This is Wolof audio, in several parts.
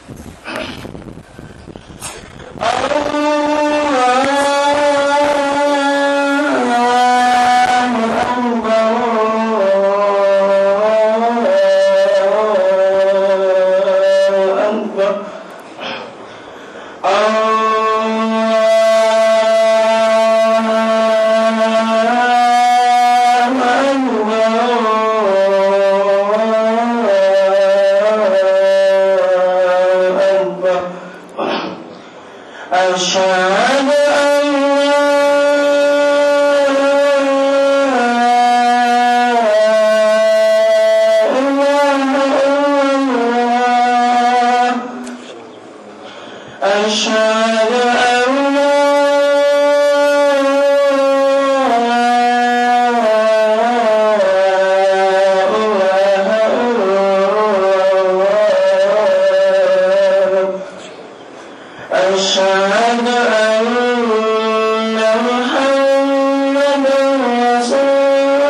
أشهد أن أشهد أن أشهد أن محمدا رسول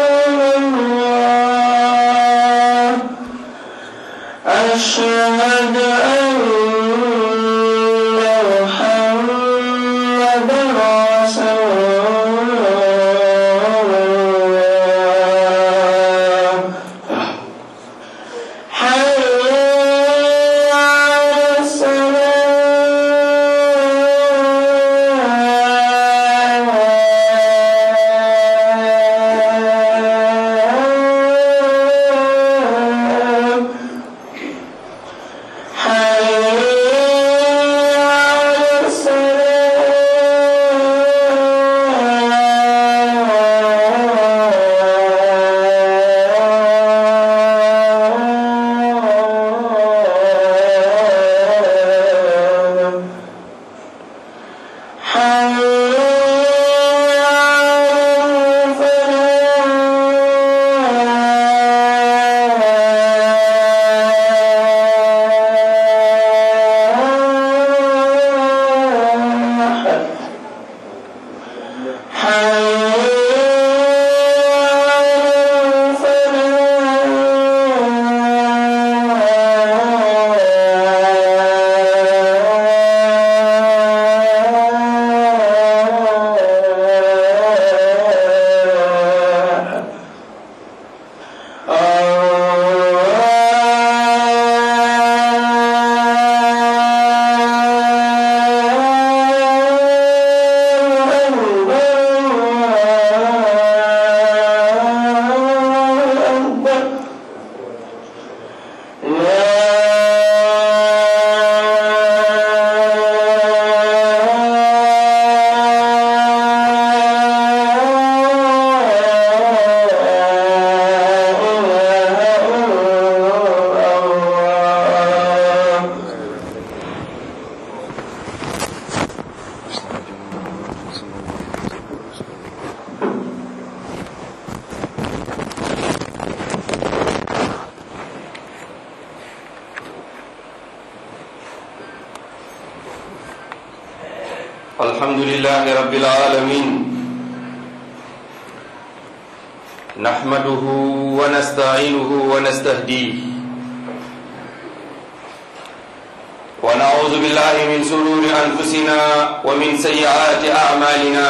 الله أشهد أن محمدا رسول الله حي على الصلاة حي على الصلاة حي على الفلاح حي على الفلاح الحمد لله رب العالمين نحمده ونستعينه ونستهديه ونعوذ بالله من سرور أنفسنا ومن سيئات أعمالنا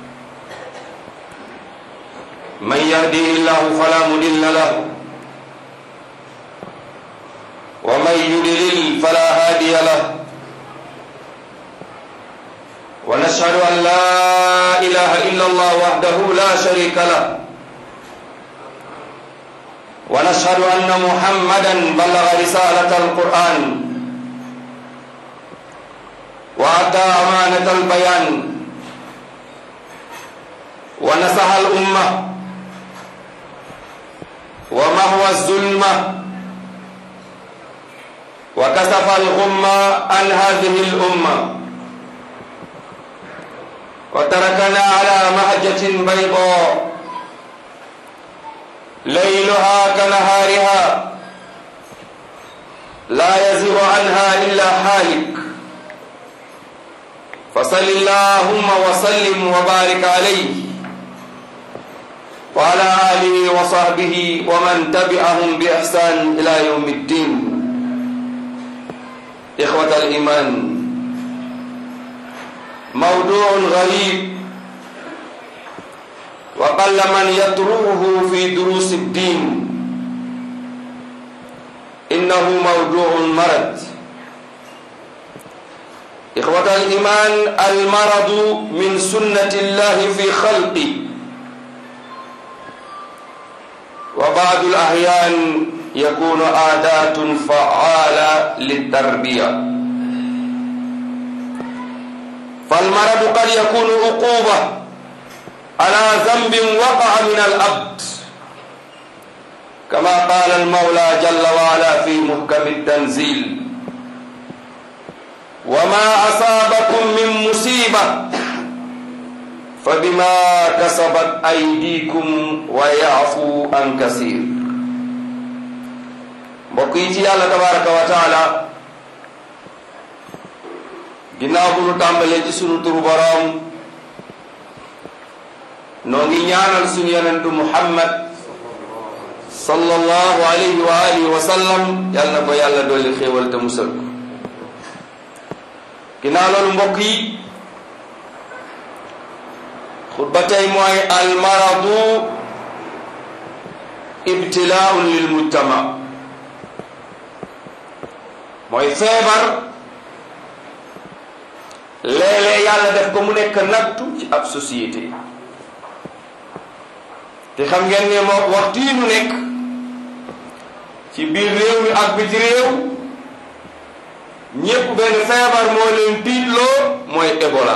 من يهده الله فلا مضل له ومن يضلل فلا هادي له ونشهد أن لا إله إلا الله وحده لا شريك له ونشهد أن محمدا بلغ رسالة القرآن وأدى أمانة البيان ونصح الأمة ومهوى الظلمة وكشف الغمة عن هذه الأمة وتركنا على مهجة بيضاء ليلها كنهارها لا يزيغ عنها إلا حالك فصل اللهم وسلم وبارك عليه وعلى آله وصحبه ومن تبعهم بإحسان إلى يوم الدين إخوة الإيمان موضوع غريب وقل من يطرحه في دروس الدين إنه موضوع مرض إخوة الإيمان المرض من سنة الله في خلقه وبعض الأحيان يكون عادات فعالة للتربية فالمرض قد يكون عقوبة على ذنب وقع من الأبد كما قال المولى جل وعلا في محكم التنزيل وما أصابكم من مصيبة فبما كسبت أيديكم ويعفو عن كثير mbokk yi ci yàlla tabaraka wa taala ginnaaw bu nu tàmbalee ci sunu turu boroom noo ngi ñaanal sunu yonentu muhammad sallallahu alayhi wa alihi wa sallam yàlla na ko yàlla dolli xéewal te musal ko ginnaaw loolu mbokk yi xutba tey mooy almaradu ibtilaaun lil mujtama mooy feebar léeg-léeg yàlla def ko mu nekk nattu ci ab société te xam ngeen ne moo waxtu yi nu nekk ci biir réew mi ak biti réew ñépp benn feebar moo leen tiitloo mooy Ebola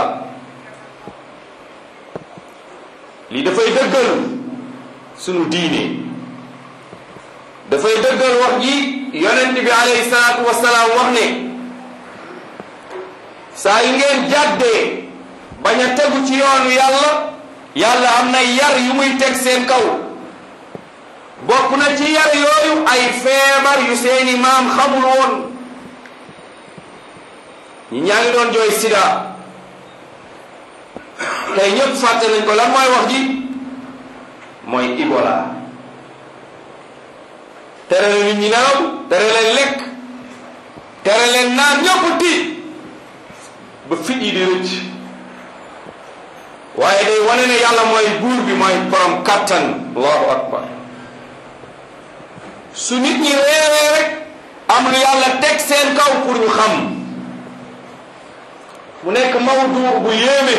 lii dafay dëggal sunu diine dafay dëggal wax ji yonent bi alayhi salaatu wasalaam wax ne saa yu ngeen jàddee bañ a tegu ci yoonu yàlla yàlla am na yar yu muy teg seen kaw bokk na ci yar yooyu ay feebar yu seeni maam xamul woon ñi ñaa ngi doon jooy sida tey ñëpp fàtte nañ ko lan mooy wax ji mooy Ebola tere la nit ñi nelaw tere leen lekk tere leen naan ñëpp tiit ba fit yi di rëcc waaye day wane ne yàlla mooy buur bi mooy borom kattan allahu akbar su nit ñi réeree rek am lu yàlla teg seen kaw pour ñu xam mu nekk mawdu bu yéeme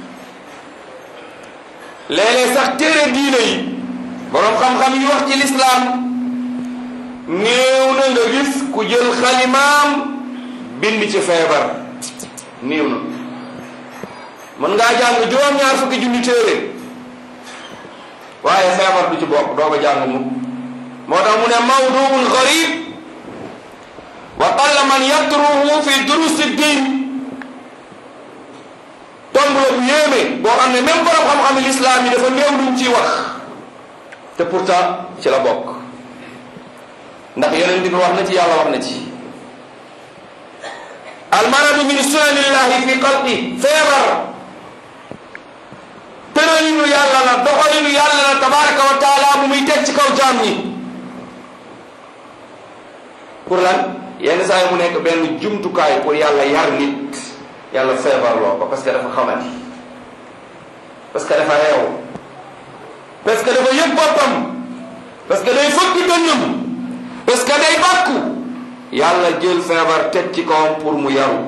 léeg-léeg sax téere diine yi borom xam-xam yi wax ci lislaam néew na nga gis ku jël xalimaam bind ci feebar néew na mën ngaa jàng juróom-ñaar fukki junni téere waaye feebar du ci bokk doo ko jàng mu moo tax mu ne mawduun garib wa qalla man yatruhu fi durusi din tomb la bu yéeme boo xam ne même borom xam-xam lislaam yi dafa néew luñ ciy wax te pourtant ci la bokk ndax yonent bi wax na ci yàlla wax na ci almaradu min sunanillahi fi xalqi feebar tëralinu yàlla la doxalinu yàlla la tabaraka wa taala bu muy teg ci kaw jaam ñi pour lan yenn saa yi mu nekk benn jumtukaay pour yàlla yar nit yàlla feebar loo ko parce que dafa xamati parce que dafa réew parce que dafa yëg boppam parce que day fëkk dënnam parce que day bàkku yàlla jël feebar teg ci kawam pour mu yaru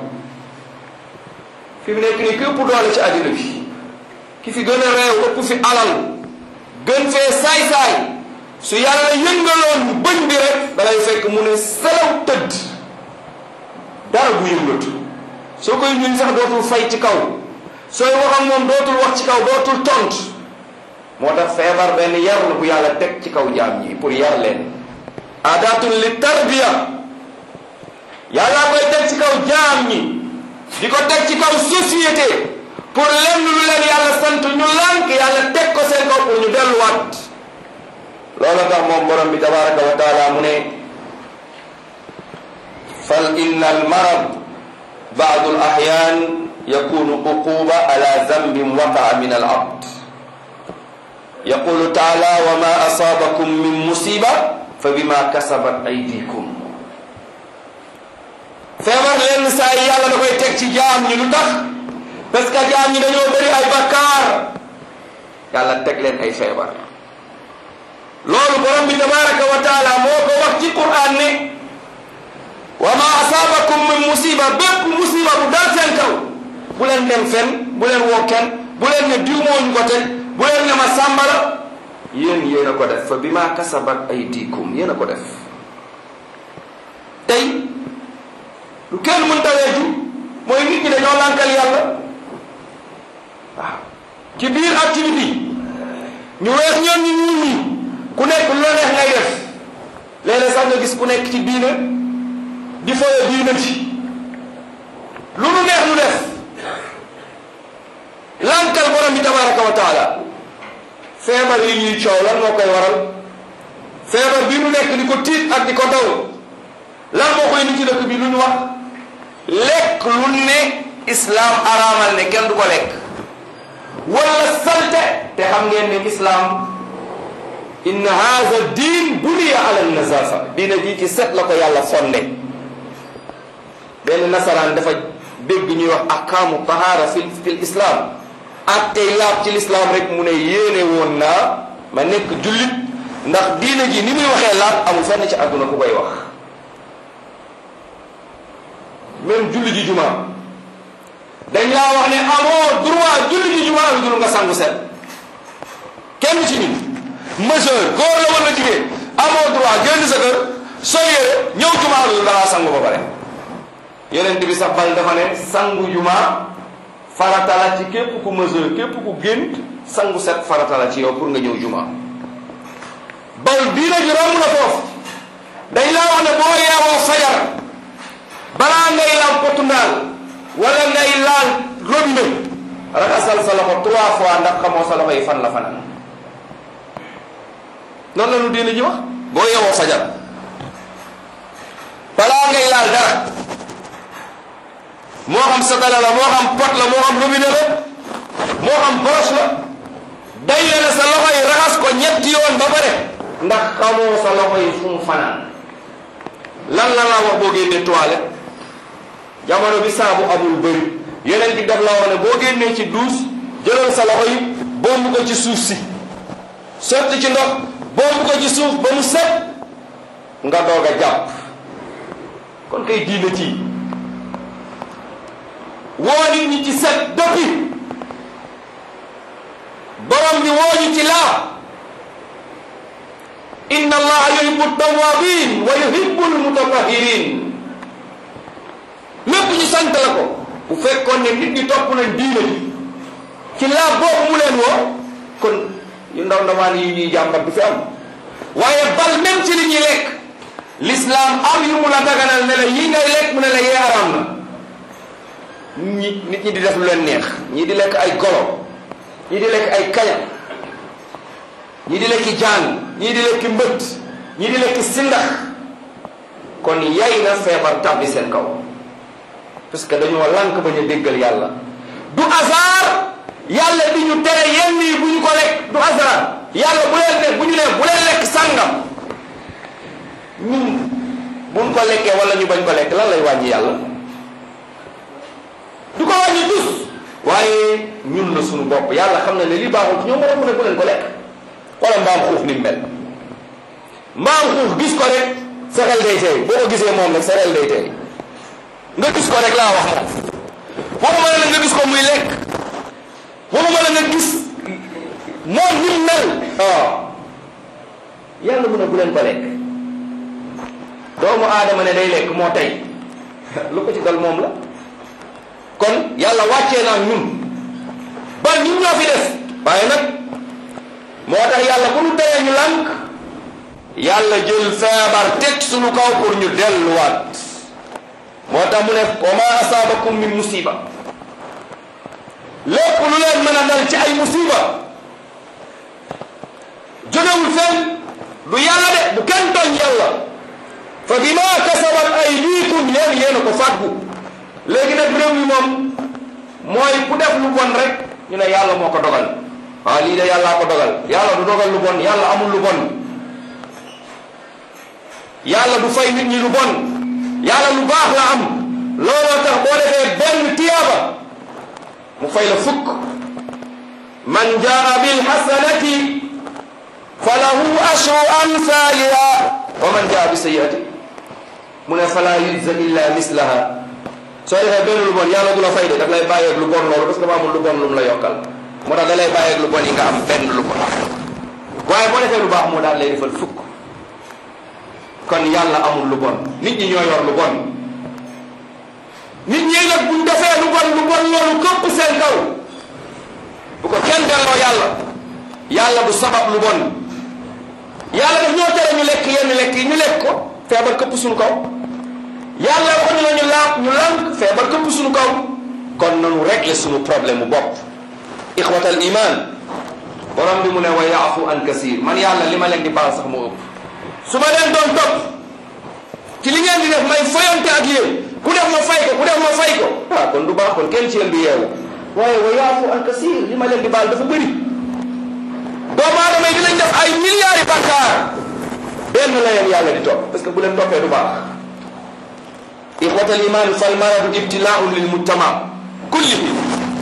fi mu nekk nii képp doole ci àddina bi ki fi gën a réew ëpp fi alal gën fee saay-saay su yàlla yëngaloon bëñ bi rek dalay fekk mu ne selaw tëdd dara bu yëngatu soo koy ñun sax dootul fay ci kaw sooy wax ak moom dootul wax ci kaw dootul tont moo tax feebar benn yar la bu yàlla teg ci kaw jaam ñi pour yar leen adatun li tarbiya yàlla koy teg ci kaw jaam ñi di ko teg ci kaw société pour lenn lu leen yàlla sant ñu lànk yàlla teg ko seen kaw pour ñu delluwaat loolu tax moom borom bi tabaraka wa taala mu ne fal inna al marad baadu al ahyan yakunu uquba ala zambin waqaa min al abd yaqulu taala wa ma asabakum min musiba fa bima kasabat aydikum feebar lenn saa yi yàlla da koy teg ci jaam ñi lu tax parce que jaam ñi dañoo bëri ay bakkaar yàlla teg leen ay feebar loolu borom bi tabaraka wa taala moo ko wax ci quran ne wa ma asabakum min musiba bépp musiba bu dal seen kaw bu leen dem fen bu leen woo kenn bu leen ne diw moo ñu ko teg bu leen ne ma sàmbala yéen yéen a ko def fa bi ma kasabat aydikum yéen a ko def tey lu kenn mën taweeju mooy nit ñi dañoo lànkal yàlla waaw ci biir activité ñu weex ñoom ñu ñuul ñi ku nekk lu la neex ngay def léeg-léeg sax nga gis ku nekk ci diina di foye diina ci lu nu neex lu def lànkal borom bi tabaraka wa taala feebar yi ñuy coow lan moo koy waral feebar bi nu nekk di ko tiit ak di ko daw lan moo koy nit ci dëkk bi lu ñu wax lekk lu ne islaam araamal ne kenn du ko lekk wala salte te xam ngeen ne islaam inna haza diin buniya ala nazafa diina ji ci set la ko yàlla fonde benn nasaraan dafa dégg ñuy wax ahkaamu tahara fi fil islam ak tey laab ci lislaam rek mu ne yéene woon naa ma nekk jullit ndax diina ji ni muy waxee laab amul fenn ci àdduna ku koy wax même julli ji jumaa dañ laa wax ne amoo droit julli ji jumaa lu dul nga sangu set kenn ci ñun majeur góor la wala jigéen amoo droit génn sa kër soo yére ñëw jumaa lu dul da ngaa sangu ba pare yonent bi sax bal dafa ne sangu jumaa farata la ci képp ku majeur képp ku gént sangu set farata la ci yow pour nga ñëw jumaa bal diina ji romb na foofu dañ laa wax ne boo yeewoo fajar balaa ngay laal potu ndaal wala ngay laal robinet raxasal sa loxo trois fois ndax xamoo sa loxo yi fan la fanaan noonu la ñu diine ji wax boo yeewoo fajar balaa ngay laal dara moo xam satala la moo xam pot la moo xam robinet la moo xam brosse la day ne sa loxo yi raxas ko ñetti yoon ba pare ndax xamoo sa loxo yi fu mu fanaan lan la laa wax boo génnee toilette jamono bi saabu amul bëri yeneen bi daf la wax ne boo génnee ci duus jëlal sa loxo yi bomb ko ci suuf si sotti ci ndox bomb ko ci suuf ba mu set nga doog a jàpp kon kay diine ci woo nit ñi ci set doppi borom bi woo ñu ci laa inna allaha yuhibbu tawabin wa yuhibbu almutatahirin lépp ñu sant la ko bu fekkoon ne nit ñi topp nañ diine ji ci laa boobu mu leen woo kon yu ndaw ndawaan yi ñuy jàmbat du fi am waaye bal même ci li ñuy lekk l'islam am yu mu la daganal ne la yi ngay lekk mu ne la yee araam na ñi nit ñi di def lu leen neex ñii di lekk ay golo ñii di lekk ay kaña ñii di lekki jaan ñii di lekki mbët ñii di lekki sindax kon yay na feebar tàbbi seen kaw parce que dañoo lànk bañ a déggal yàlla du hasard yàlla di ñu tere yenn yi bu ñu ko lekk du hasard yàlla bu leen ne bu ñu ne bu leen lekk sàngam ñun buñ ko lekkee wala ñu bañ ko lekk lan lay wàññi yàlla du ko wàññi tus waaye ñun la suñu bopp yàlla xam na ne li baaxul ñoom war a mun a bu leen ko lekk wala mbaam xuux ni mel mbaam xuux gis ko rek sa xel day tey boo ko gisee moom rek sa xel day tey nga gis ko rek laa wax moom waxuma la nga gis ko muy lekk waxuma la nga gis moom ni mu mel waaw yàlla mu ne bu leen ko lekk doomu aadama ne day lekk moo tey lu ko ci dal moom la kon yàlla wàccee naa ñun ba ñun ñoo fi des waaye nag moo tax yàlla bu ñu teree ñu lànk yàlla jël feebar teg suñu kaw pour ñu delluwaat moo tax mu ne wa ma asaabakum min musiba lépp lu leen mën a dal ci ay musiba jógewul fenn du yàlla de bu kenn tooñ yàlla fa bima kasabat aydikum yéen yéen a ko fàggu léegi nag réew mi moom mooy ku def lu bon rek ñu ne yàlla moo ko dogal ah lii de yàllaa ko dogal yàlla du dogal lu bon yàlla amul lu bon yàlla du fay nit ñi lu bon yàlla lu baax la am fay la fukk man jaa bil hasanati falahu ashru amthaliha wa man jaa bi sayyiati mu ne fala yujza illa mislaha soo defee benn lu bon yàlla du la fay de daf lay bàyyeeg lu bon loolu parce que dafa amul lu bon lu mu la yokkal moo tax da lay bàyyeeg lu bon yi nga am benn lu bon waaye boo defee lu baax moo daal lay defal fukk kon yàlla amul lu bon nit ñi ñoo yor lu bon nit ñi nag buñ defee lu bon lu bon loolu këpp seen kaw bu ko kenn delloo yàlla yàlla du sabab lu bon yàlla daf ñoo tere ñu lekk yenn lekk yi ñu lekk ko feebar këpp suñu kaw yàlla waxuñu la ñu laab ñu lànk feebar këpp suñu kaw kon nanu régler suñu problème mu bopp ixwatal iman borom bi mu ne wa yaafu an kasir man yàlla li ma leen di baal sax moo ëpp su ma leen doon topp ci li ngeen di def may foyante ak yéen ku def ma fay ko ku def ma fay ko ah kon du baax kon kenn ci yéen du yeewu waaye wa yaafu an kasir li ma leen di baal dafa bëri doomu aadama yi dinañ def ay milliards yi bàkkaar benn la leen yàlla di topp parce que bu leen toppee du baax ixwata al iman fal maradu ibtilaun lil mujtama kullihi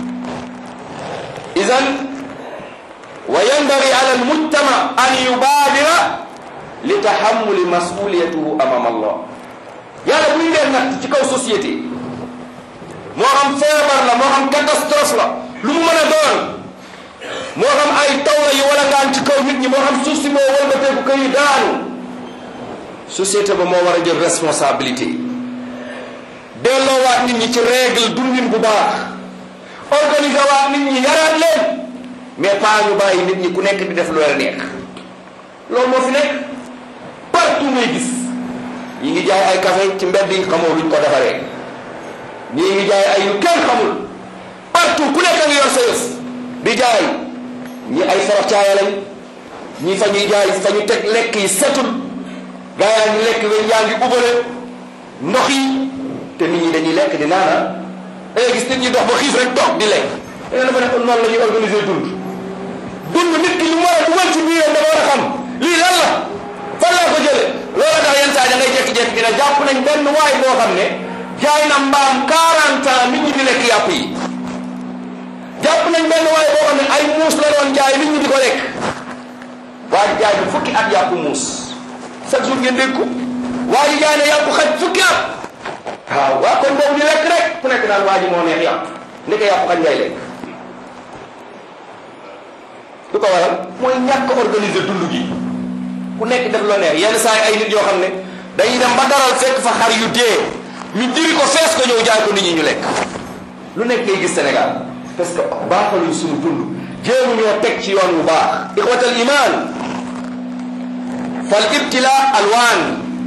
idan wa yanbagi ala al mujtama an yubadira li tahammuli masuliyatuhu amama allah yàlla bu ñu leen natt ci kaw société moo xam feebar la moo xam catastrophe la lu mu mën a doon moo xam ay taw la yu wala ngaan ci kaw nit ñi moo xam suuf si moo walbateeku kër yi daanu société ba moo war a jël responsabilité delloowaat nit ñi ci règle dundin bu baax organiser waat nit ñi yaraat leen mais pas ñu bàyyi nit ñi ku nekk di def lu la neex loolu moo fi nekk partout ngay gis ñi ngi jaay ay café ci mbedd yi xamoo luñ ko defaree ñii ngi jaay ay yu kenn xamul partout ku nekk nga yor sa yëf di jaay ñi ay forox caaya lañ ñi fa ñuy jaay fa ñu teg lekk yi setul gaa yaa ngi lekk weñ yaa ngi ubale ndox yi te nit ñi dañuy lekk di naana da ngay gis nit ñi dox ba xiif rek toog di lekk da nga dafa ne kon noonu la ñuy organiser dund dund nit ki li mu war a dugal ci biiram dafa war a xam lii lan la fan laa ko jële loolu tax yenn saa da ngay jékki-jékki dina jàpp nañ benn waay boo xam ne jaay na mbaam 40 ans nit ñi di lekk yàpp yi jàpp nañ benn waay boo xam ne ay muus la doon jaay nit ñi di ko lekk waa ji jaay bi fukki at yàpp muus chaque jour ngeen dégg ko waa ji jaay na yàpp xaj fukki at waaw waa kon boobu di lekk rek ku nekk naan waa ji moo neex yàpp ndeke yàpp xaj ngay lekk lu ko waral mooy ñàkk organiser dund gi ku nekk def loo neex yenn saa yi ay nit yoo xam ne dañuy dem ba daral fekk fa xar yu dee ñu diri ko fees ko ñëw jaay ko nit ñi ñu lekk lu nekk ngay gis Sénégal parce que baaxaluñ suñu dund jéemu ñoo teg ci yoon bu baax ixwatal iman fal ibtila alwaan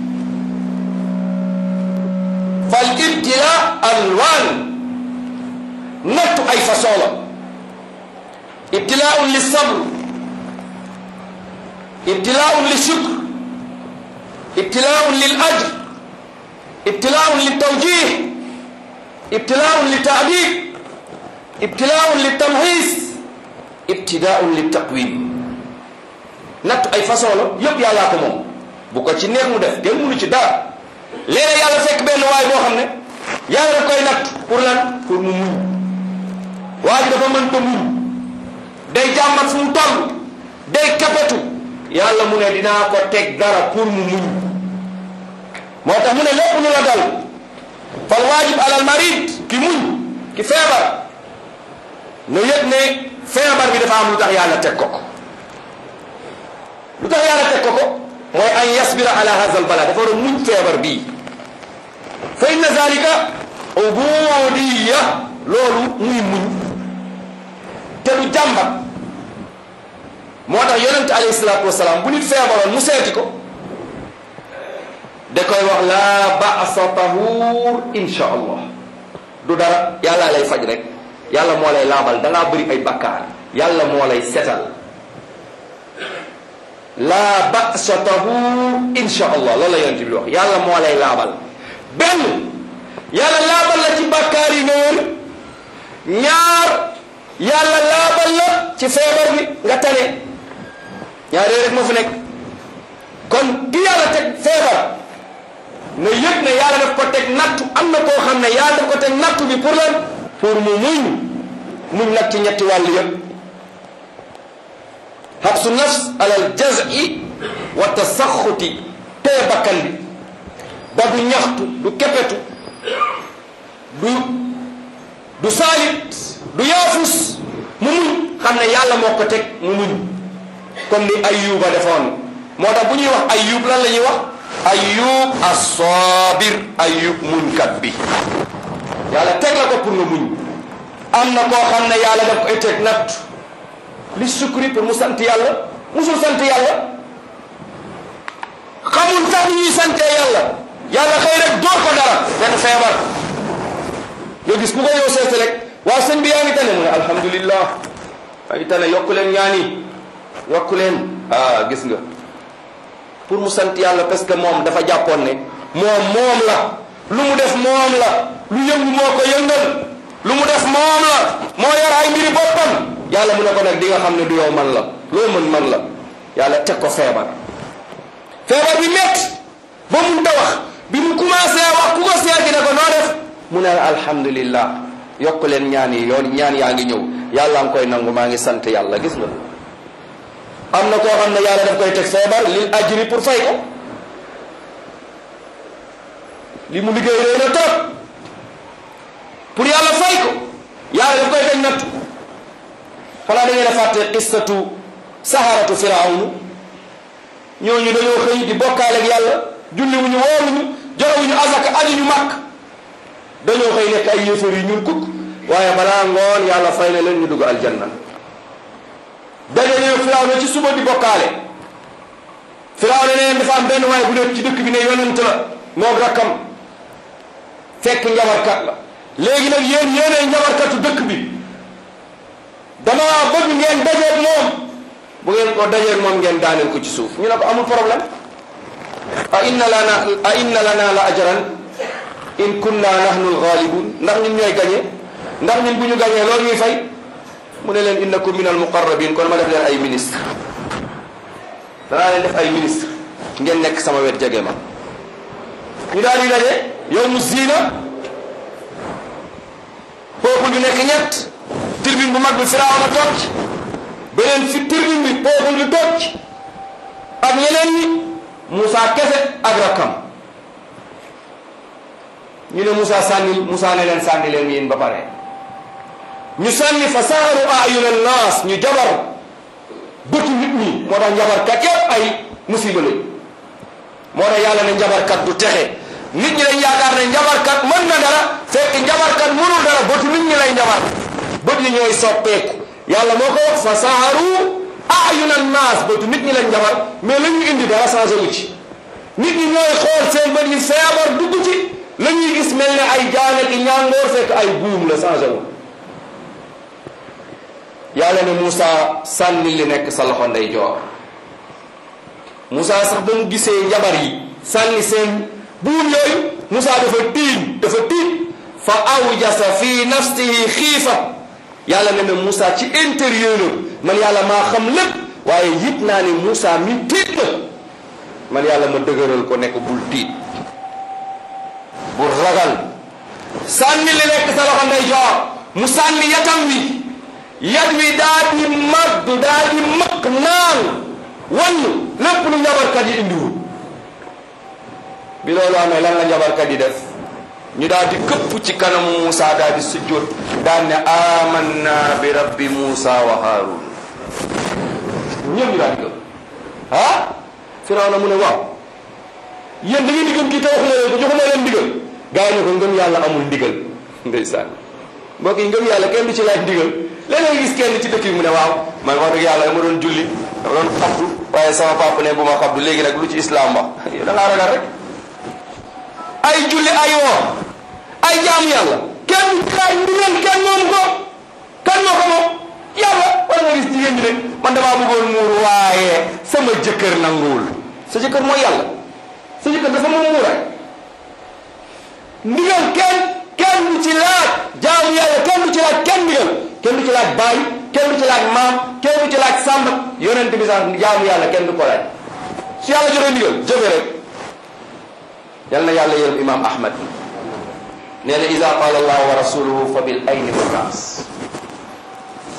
fal ibtila alwaan nattu ay façon la ibtilaun li sabr ibtilaun li shukr ibtilaun lil ajr ibtilaun li tawjih ibtilaun li taadib ibtilaun li tamhis ibtidaun li taqwim natt ay façon la yëpp yàllaa ko moom bu ko ci neex mu def kenn mënu ci dara léeg yàlla fekk benn waay boo xam ne yàlla daf koy natt pour lan pour mu muñ waa ji dafa mënta muñ day jàmbat fu mu toll day kapetu yàlla mu ne dinaa ko teg dara pour mu muñ moo tax mu ne lépp lu la dal fal waajib alal marid ki muñ ki feebar nu yëg ne feebar bi dafa am lu tax yàlla teg ko ko lu tax yàlla teg ko ko mooy an yasbira ala hadha al bala dafa war a muñ feebar bii fa inna zalika ubudiya loolu muy muñ te du jàmbat moo tax yonente alayhi salaatu wasalaam bu nit feebaroon mu seeti ko da koy wax laa ba'sa tahuur insha allah du dara yàlla lay faj rek yàlla moo lay laabal da ngaa bëri ay bakkaar yàlla moo lay setal laa ba'sa tahuur insha allah loolu la yonente bi wax yàlla moo lay laabal benn yàlla laabal la ci bakkaar yi nga wër ñaar yàlla laabal la ci feebar bi nga tane ñaar yooyu rek moo fi nekk kon ki yàlla teg feebar nga yëg ne yàlla daf ko teg nattu am na koo xam ne yàlla daf ko teg nattu bi pour lan pour mu muñ muñ nag ci ñetti wàll yëpp habsu nafs alal jazi wa tasaxuti tee bakkan bi ba du ñaxtu du kepetu du du saalit du yaafus mu muñ xam ne yàlla moo ko teg mu muñ comme ni ayuba defoon moo tax bu ñuy wax ayub lan la ñuy wax ayub as-sabir ayub muñkat bi yàlla teg la ko pour nga muñ am na koo xam ne yàlla daf koy teg natt li sukri pour mu sant yàlla musul sant yàlla xamul sax ñuy sante yàlla yàlla xëy rek door ko dara benn feebar nga gis ku ko yow seete rek waa sëñ bi yaa ngi tane mu ne alhamdulillah yaa ngi tane yokku leen ñaani yokku leen ah gis nga pour mu sant yàlla parce que moom dafa jàppoon ne moom moom la lu mu def moom la lu yëngu moo ko yëngal lu mu def moom la moo yor ay mbiri boppam yàlla mu ne ko nag di nga xam ne du yow man la loo mën man la yàlla teg ko feebar feebar bi métti ba mun ta wax bi mu commencé wax ku ko seeti ne ko noo def mu ne alhamdulillah yokk leen ñaan yi yoon ñaan yaa ngi ñëw yàlla nga koy nangu maa ngi sant yàlla gis nga am na koo xam ne yàlla daf koy teg feebar lil ajri pour fay ko li mu liggéey réy na trop pour yàlla fay ko yàlla daf koy teg natt xanaa da ngeen a fàtte qissatu saharatu firawnu ñooñu dañoo xëy di bokkaale ak yàlla julli wuñu wooruñu joxewuñu azaka ajuñu màkk dañoo xëy nekk ay yéefar yu ñuul kukk waaye balaa ngoon yàlla fay na leen ñu dugg aljanna dañoo firawna ci suba di bokkaale firawna neen dafa am benn waaye bu nekk ci dëkk bi ne yonent la moom rakkam fekk njabarkat la léegi nag yéen yéenee njabarkatu dëkk bi dama bëgg ngeen dajeeg moom bu ngeen ko dajeeg moom ngeen daaneel ko ci suuf ñu ne ko amul problème a inna lana a inna lana la ajran in kunna nahnu alghalibun ndax ñun ñooy gañe ndax ñun bu ñu gañee loolu ñuy fay mu ne leen innakum min almuqarrabin kon ma def leen ay ministre danaa leen def ay ministre ngeen nekk sama wet jege ma ñu daal di daje yow mu ziina peuple bi nekk ñett tribune bu mag bi Firawna toog ci beneen fi tribune bi peuple bi toog ci ak ñeneen ñi Moussa kese ak rakkam ñu ne Moussa sànni Moussa ne leen sànni leen yéen ba pare ñu sànni fa saaru ayuna naas ñu jabar bëtu nit ñi moo tax njabarkat yëpp ay musiba lañ moo tax yàlla ne njabarkat du texe nit ñi dañ yaakaar ne njabarkat mën na dara fekk njabarkat mënul dara bëtu nit ñi lay njabar bët yi ñooy soppeeku yàlla moo ko wax fa saaru ayuna naas bëtu nit ñi lañ njabar mais la ñu indi dara changé wu ci nit ñi ñooy xool seen bët yi feebar dugg ci la ñuy gis mel ne ay jaane ki ñàngoor fekk ay buum la changé wu yàlla ne Moussa sànni li nekk sa loxo ndeyjoor Moussa sax ba mu gisee njabar yi sànni seen buum yooyu Moussa dafa tiim dafa tiim fa awjasa fi nafsihi xiifa yàlla ne na Moussa ci intérieur man yàlla maa xam lépp waaye yit naa ne Moussa mi tiit na man yàlla ma dëgëral ko nekk bul tiit bul ragal sànni li nekk sa loxo ndeyjoor mu sànni yatam wi yat wi daa di mag daa di mag naan wann lépp lu njabarkat yi indiwul bi loolu amee lan la njabarkat yi def ñu daal di këpp ci kanamu Moussa daal di sujjóot daal ne amanna bi rabbi Moussa wa Haarun ñëpp ñu daal di gëm ah Firawna mu ne waaw yéen da ngeen di gëm kii te waxu leen ko joxuma leen ndigal gaa yi ne ko ngëm yàlla amul ndigal ndeysaan mbokk yi ngëm yàlla kenn du ci laaj ndigal léeg-léeg gis kenn ci dëkk bi mu ne waaw man wax dëgg yàlla dama doon julli dama doon xabdu waaye sama papa ne bu ma xabdu léegi nag lu ci islam wax yow da ngaa ragal rek ay julli ay woor ay jaamu yàlla kenn du ci laaj ndigal kenn moom ko kan moo ko moom yàlla wala nga gis jigéen ñi ne man damaa bëggoon muur waaye sama jëkkër nanguwul sa jëkkër mooy yàlla sa jëkkër dafa moom muuraay ndigal kenn kenn du ci laaj jaamu yàlla kenn du ci laaj kenn ndigal kenn du ci laaj baay kenn du ci laaj maam kenn du ci laaj sàmb yonent bi sax jaamu yàlla kenn du ko laaj su yàlla joxe ndigal jëfe rek yal na yàlla yërëm imam ahmad nee na ida qaala allahu wa rasuluhu fa bil ayni wa raas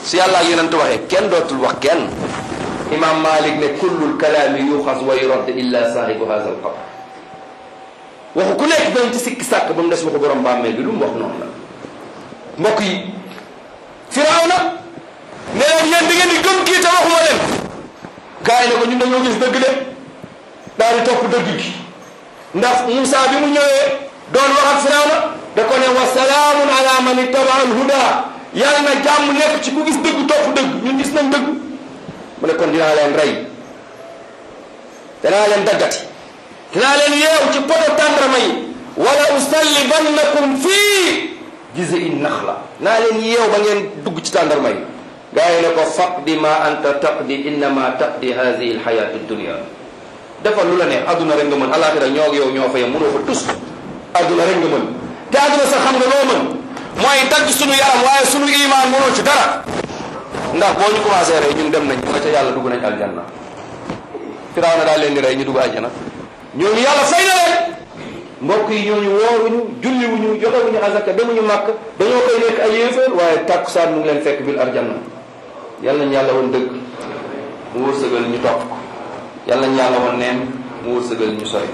su yàlla ak yonent waxee kenn dootul wax kenn imam malik ne kullul kalaami yuxas wa yurad illa saahibu haza al qabr waxu ku nekk dañ ci sikki sàkk ba mu des waxu borom bàmmeel bi lu mu wax noonu la mbokk yi firawna ne leen yéen di ngeen di gëm kii te waxuma leen gars yi ne ko ñun dañoo gis dëgg de daal di topp dëgg gi ndax Moussa bi mu ñëwee doon wax ak firawna da ko ne wa salaamun ala man ittaba al huda yàlla na jàmm nekk ci ku gis dëgg topp dëgg ñun gis nañ dëgg mu ne kon dinaa leen rey dinaa leen daggati dinaa leen yeew ci poto tàndarma yi wala usallibannakum fii jiz'i naxla naa leen yeew ba ngeen dugg ci tàndarma yi gaa yi ne ko faqdi ma anta taqdi innama taqdi hadihi alxayatu dunia defal lu la neex adduna rek nga mën alaxira ñoo ak yow ñoo fa yem mënoo fa tus adduna rek nga mën te adduna sax xam nga loo mën mooy dagg sunu yaram waaye sunu iman mënoo ci dara ndax boo ñu commencé rey ñun dem nañ nga ca yàlla dugg nañ aljanna firaaw na daal leen di rey ñu dugg aljana ñooñu yàlla fay na leen mbokk yi ñooñu wooruñu julliwuñu joxewuñu azaka demuñu màkk dañoo koy nekk ay yéeféer waaye tàkkusaan mu ngi leen fekk bil arjanna yàlla nañ yàlla woon dëgg mu wërsëgal ñu topp ko yàlla nañ yàlla woon neen mu wërsëgal ñu sori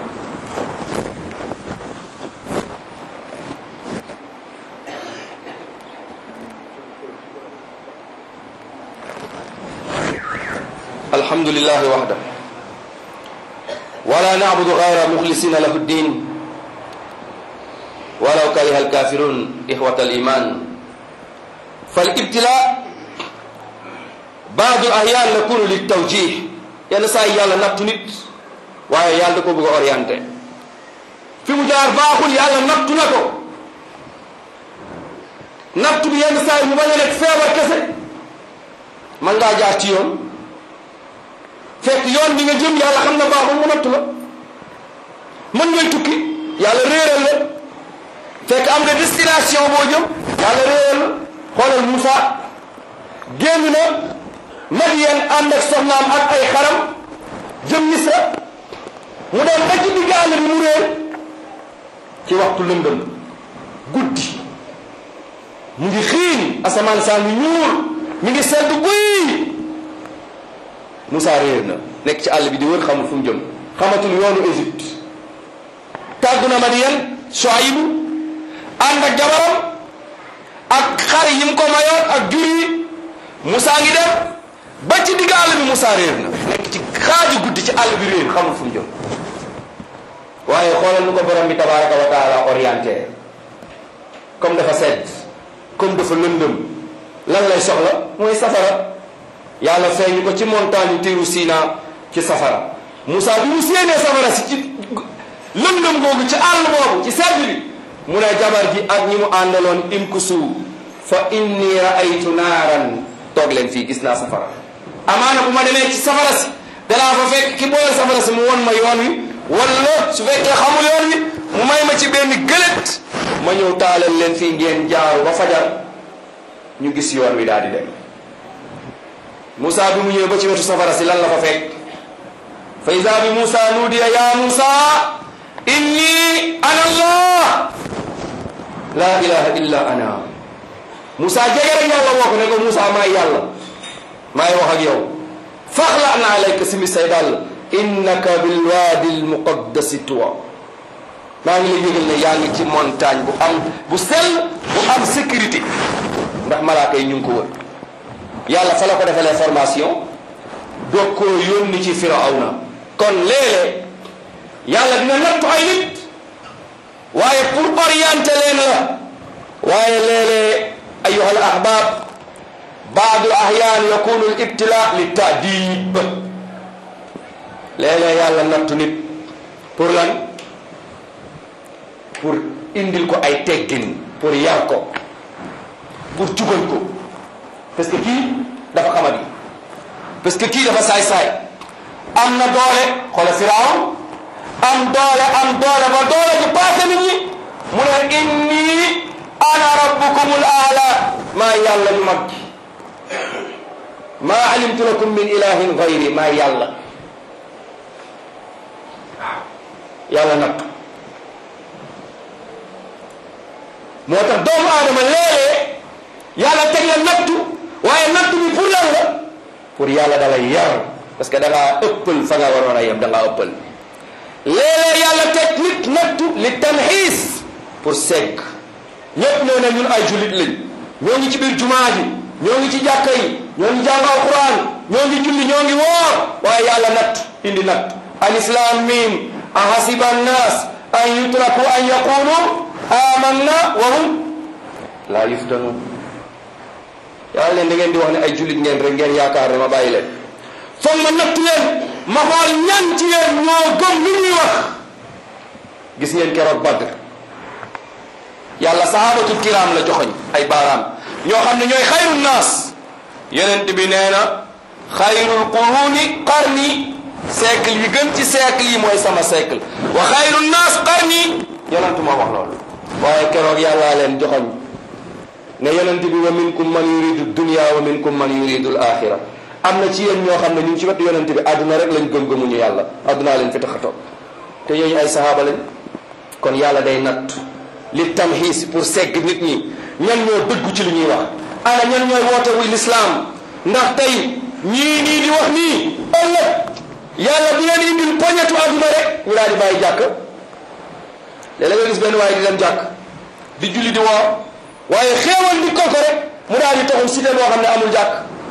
alhamdulillahi waxda wala nacbudu gayra muxlisina lahu ddin walaw kariha alkafirun ixwata aliman falibtila baadu ahyan yakunu liltawjih yenn saa yi yàlla nattu nit waaye yàlla da ko bëgg a orienté fi mu jaar baaxul yàlla nattu na ko nattu bi yenn saa yi mu bañ a nekk feebar kese man ngaa jaar ci yoon fekk yoon bi nga jëm yàlla xam na baaxul mu nattu la mën ngay tukki yàlla réeral la fekk am nga destination boo jëm yàlla réeral la xoolal Moussa génn na Madiyan ànd ak soxnaam ak ay xaram jëm Misra mu dem ba ci digg àll bi mu réer ci waxtu lëndëm guddi mu ngi xiin asamaan saa ngi ñuul mi ngi sedd guy Moussa réer na nekk ci àll bi di wër xamul fu mu jëm xamatul yoonu Égypte tàggu na Madiyan Shuaybu ànd ak jabaram ak xar yi mu ko mayoon ak jur yi Moussa ngi dem ba ci digg àll bi Moussa réer na nekk ci xaaju guddi ci àll bi réer xamul fu mu jëm waaye xoolal nu ko borom bi tabaraka wa taala orienté comme dafa sedd comme dafa lëndëm lan lay soxla mooy safara yàlla feeñu ko ci montagne tiiru Sina ci safara Moussa bi mu séenee safara si ci lëndëm googu ci àll boobu ci sedd bi mu ne jabar ji ak ñi mu àndaloon imkusu fa inni raaytu naaran toog leen fii gis naa safara amaana bu ma demee ci safara si danaa fa fekk ki boole safara si mu won ma yoon wi wala su fekkee xamul yoon wi mu may ma ci benn gëlët ma ñëw taalal leen fii ngeen jaaru ba fajar ñu gis yoon wi daal di dem Moussa bi mu ñëwee ba ci wetu safara si lan la fa fekk fa ida bi Moussa nuudiya ya Moussa inni ana allah la ilaha illa ana Moussa jege rek yàlla woo ko ne ko Moussa maay yàlla maay wax ak yow faxla na alayka simi say dàll innaka bilwaadi almuqaddasi tuwa maa ngi lay yëgal ne yaa ngi ci montagne bu am bu sell bu am sécurité ndax malaaka yi ñu ngi ko wër yàlla fa la ko defalee formation doog koo yónni ci firawna kon léeg-léeg yàlla dina nattu ay nit waaye pour orienter leen la waaye léeg-léeg ayuha al ahbab baadu ahyaan yakunu al ibtila li taadib léeg-léeg yàlla nattu nit pour lan pour indil ko ay teggin pour yar ko pour jubal ko parce que kii dafa xamadi parce que kii dafa saay-saay am na doole xoola firaaw am doole am doole ba doole ji paase nit ñi mu ne inni ana rabbukumul aala maa yàlla ñu mag maa alimtu lakum min ilahin gayri maa yàlla waaw yàlla nag moo tax doomu aadama léeg-léeg yàlla teg la nattu waaye natt bi pour lan la pour yàlla da lay yar parce que da ngaa ëppal fa nga waroon a yem da ngaa ëppal léeg-léeg yàlla teg nit nattu li tamxiis pour segg ñëpp ñoo ne ñun ay jullit lañ ñoo ngi ci biir jumaa ji ñoo ngi ci jàkka yi ñoo ngi jàng alquran ñoo ngi julli ñoo ngi woor waaye yàlla natt indi natt alif-laam miim ahasiba annaas an yutraku an yaqulu amanna wa hum laa yuftanun yàlla leen da ngeen di wax ne ay jullit ngeen rek ngeen yaakaar ne ma bàyyi leen foog ma nattu leen ma xool ñan ci yéen ñoo gëm li ñuy wax gis ngeen keroog Badr yàlla sahabatul kiram la joxoñ ay baaraam ñoo xam ne ñooy xayru naas yonent bi nee na xayrul quruni qarni siècle yi gën ci siècle yi mooy sama siècle wa xayru naas qarni yonent moo wax loolu waaye keroog yàllaa leen joxoñ ne yonent bi wa minkum man yuridu dunya wa minkum man yuridu al axira am na ci yéen ñoo xam ne ñu ngi ci wetu yonent bi àdduna rek lañ gëm-gëmuñu yàlla àddunaa leen fi tax a toog te yooyu ay sahaaba lañ kon yàlla day natt li tamxiis pour segg nit ñi ñan ñoo dëggu ci li ñuy wax ana ñan ñooy woote wuy lislaam ndax tey ñii nii di wax nii ëllëg yàlla di leen indil poñetu àdduna rek ñu daal di bàyyi jàkk léeg-léeg nga gis benn waaye di dem jàkk di julli di woor waaye xéewal di ko ko rek mu daal di taxum cité boo xam ne amul jàkk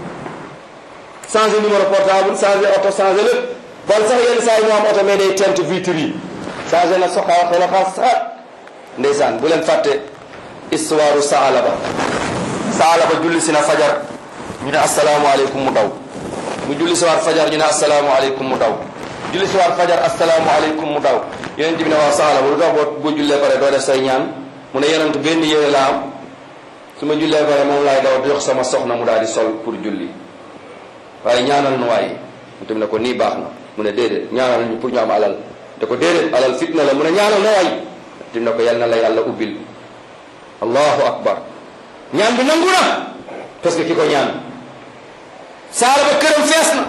changé numéro portable changé oto changé lépp bon sax yenn saa yi mu am oto mais day tent vitre yi changé na soxaa xela xaas saxaat ndeysaan bu leen fàtte histoire saalaba saalaba julli si na fajar ñu ne asalaamualeykum mu daw mu julli si waat fajar ñu ne asalaamualeykum mu daw julli si waat fajar asalaamualeykum mu daw yonent bi ne waaw saalaba lu tax boo boo jullee pare doo def say ñaan mu ne yonent benn yére la am su ma jullee pare moom laay daw jox sama soxna mu daal di sol pour julli waaye ñaanal nu waaye mu tamit ne ko nii baax na mu ne déedéet ñaanal ñu pour ñu am alal te ko déedéet alal fitna la mu ne ñaanal na waay tim ne ko yal na la yàlla ubbil allahu akbar ñaan bi nangu na parce que ki ko ñaan saala ba këram fees na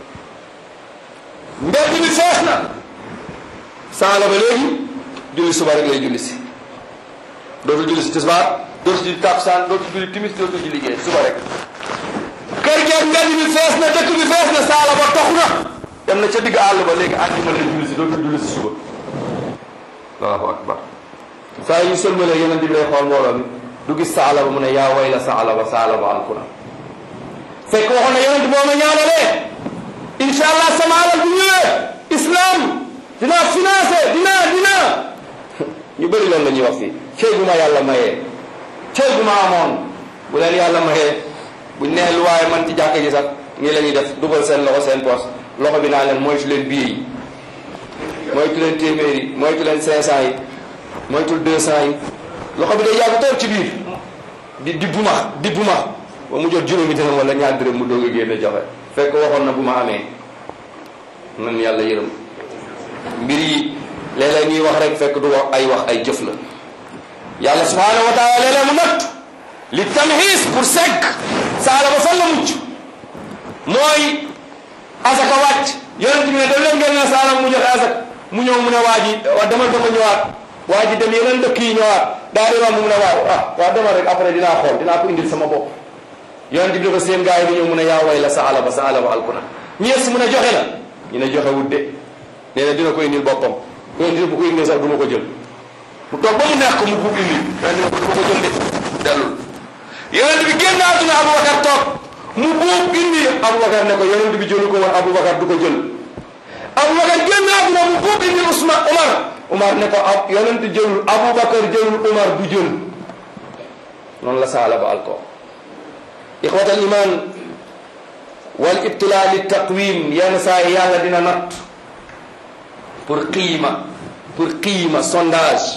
mbedd bi fees na saala ba léegi julli suba rek lay julli si dootul julli si tisbaar dootul julli takkusaan dootul julli timis dootul julli gee suba rek kër geeg mbedd bi fees na dëkk bi fees na saala ba tox na dem na ca digg àll ba léegi àjjuma lay julli si dootul julli si suba allahu akbar saa yu sëlmalee yonent bi lay xool mbooloo mi du gis saala ba mu ne yaa way la saala ba saala ba alkuna fekk waxoon na yonent boo ma ñaanalee incha allah sama alal bu ñëwee islam dinaa financé dinaa dinaa ñu bëri loolu la ñuy wax fii cey bu ma yàlla mayee cey bu ma amoon bu leen yàlla mayee buñ nee lu waaye man ci jàkk ji sax nii la ñuy def dugal seen loxo seen poos loxo bi naa leen moytu leen bii yi moytu leen téeméer yi moytu leen cinq cent yi moytul deux cent yi loxo bi day yàgg toog ci biir di di buma di buma ba mu jot juróomi dërëm wala ñaar dërëm mu doog a génne joxe fekk waxoon na bu ma amee man yàlla yërëm mbir yi léeg-léeg ñuy wax rek fekk du wax ay wax ay jëf la yàlla subhanahu wa taala léeg-léeg mu natt li tamxiis pour segg saala ba fan la mucc mooy asaka wàcc yonent bi ne daf leen ngeen ne saala mu joxe asaka mu ñëw mu ne waa ji waa demal dama ñëwaat waa ji dem yeneen dëkk yi ñëwaat daa di romb mu ne waaw ah waaw demal rek après dinaa xool dinaa ko indil sama bopp yonent bi dafa seen gars yi di ñëw mu ne yaa way la sa alaba sa alaba alkuna ñees mu ne joxe na ñu ne joxe wut de nee na dina ko indil boppam yonent bi bu ko indil sax du ma ko jël mu toog ba mu neex ko mu buub indi yonent bi ko du ma ko jël de dellul yonent bi génn àdduna Aboubacar toog mu buub indi Aboubacar ne ko yonent bi jëlu ko woon Aboubacar du ko jël Aboubacar génn àdduna mu buub indi Ousmane Omar Omar ne ko ab yonent jëlul Aboubacar jëlul Omar du jël noonu la saala ba alko ixwat al iman wal ibtila li taqwim yenn saa yi yàlla dina natt pour qiima pour qiima sondage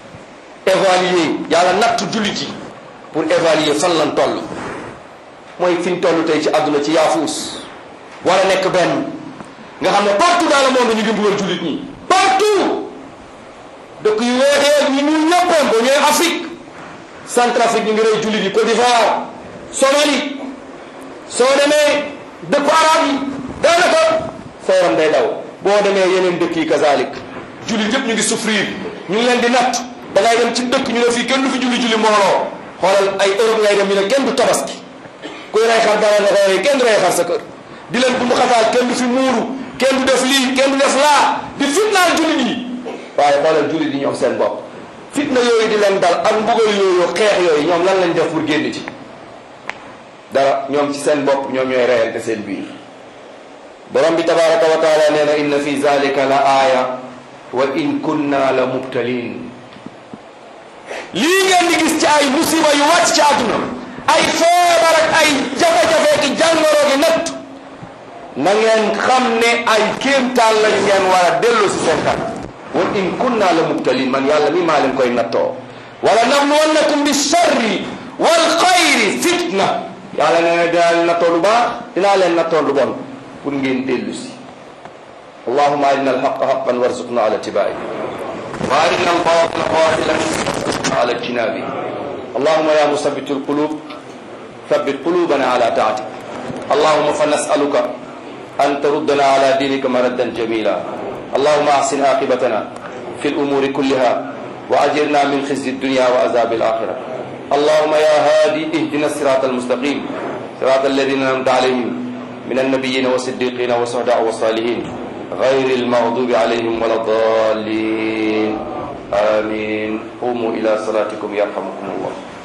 évaluer yàlla natt jullit yi pour évaluer fan lan toll mooy fi ñu toll tey ci àdduna ci yaafuus wala nekk benn nga xam ne partout dans le monde ñu ngi mbugal jullit ñi partout dëkk yu weexee ñu ñu ñëppam ba ñooy Afrique Centrafrique ñu ngi rey jullit yi Côte d'Ivoire Somalie soo demee dëkku arab yi daanaka sa yaram day daw boo demee yeneen dëkk yi kazalik jullit yëpp ñu ngi souffrir ñu ngi leen di natt da ngay dem ci dëkk ñu ne fii kenn du fi julli julli mbooloo xoolal ay Europe ngay dem ñu ne kenn du tabaski kuy rey xar dara nga koy kenn du rey xar sa kër di leen bundu xataal kenn du fi muuru kenn du def lii kenn du def laa di fitnaal jullit yi waaye xoolal jullit yi ñoom seen bopp fitna yooyu di leen dal ak mbugal yooyu xeex yooyu ñoom lan lañ def pour génn ci dara ñoom ci seen bopp ñoom ñooy reyante seen biir borom bi tabaraka wa taala nee na inna fi zalika la aaya wa in kunna la mubtalin lii ngeen di gis ci ay musiba yu wàcc ci àdduna ay feebar ak ay jafe-jafe ki jàngoro gi natt na ngeen xam ne ay kéemtaan lañ ngeen war a dellu si seen kan wa in kunna la mubtalin man yàlla mi maa leen koy nattoo wala nabluwannakum bi sharri wal xayri fitna yàlla nee na dinaa leen nattoo lu baax dinaa leen nattoo lu bon pour ngeen dellu si allahuma arina alhaqa haqan warzuqna ala tibai wa arina albatila batilan warzuqna ala ijtinabi allahuma ya musabbitu alqulub ثبت قلوبنا على طاعتك اللهم فنسألك أن تردنا على دينك مردا جميلا اللهم أحسن عاقبتنا في الأمور كلها وأجرنا من خزي الدنيا وعذاب الآخرة اللهم يا هادي اهدنا الصراط المستقيم صراط الذين أنعمت عليهم من النبيين والصديقين والشهداء والصالحين غير المغضوب عليهم ولا الضالين آمين قوموا إلى صلاتكم يرحمكم الله